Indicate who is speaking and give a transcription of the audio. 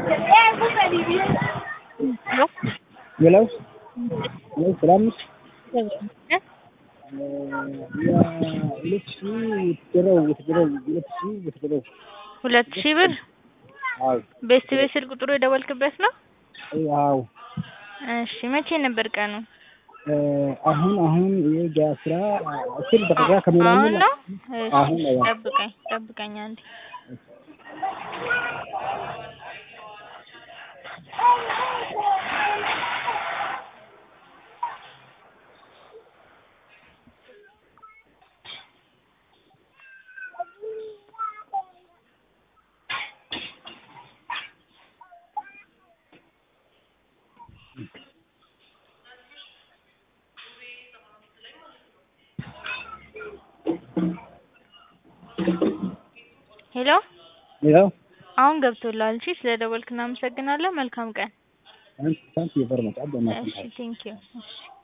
Speaker 1: ሄሎ
Speaker 2: ሄሎ ሄሎ ሰላም ነሽ? የሁለት ሺህ የተገረው የተገረው ሁለት ሺህ የተገረው
Speaker 1: ሁለት ሺህ ብር
Speaker 2: አዎ
Speaker 1: ቤስት ቤት ስልክ ቁጥሩ የደወልክበት ነው?
Speaker 2: አዎ
Speaker 1: እሺ መቼ ነበር ቀኑ?
Speaker 2: አሁን አሁን የጋ ስራ አስር ደቂቃ ከምናምን
Speaker 1: አሁን ነው?
Speaker 2: አሁን
Speaker 1: እሺ
Speaker 2: ነው።
Speaker 1: ጠብቀኝ ጠብቀኝ አንዴ ሄሎ
Speaker 2: ሄሎ
Speaker 1: አሁን ገብቶልሃል። እሺ ስለደወልክ እናመሰግናለን። መልካም ቀን።
Speaker 2: ታንክ ዩ ቨሪ ማች
Speaker 1: እሺ ቴንኪው። እሺ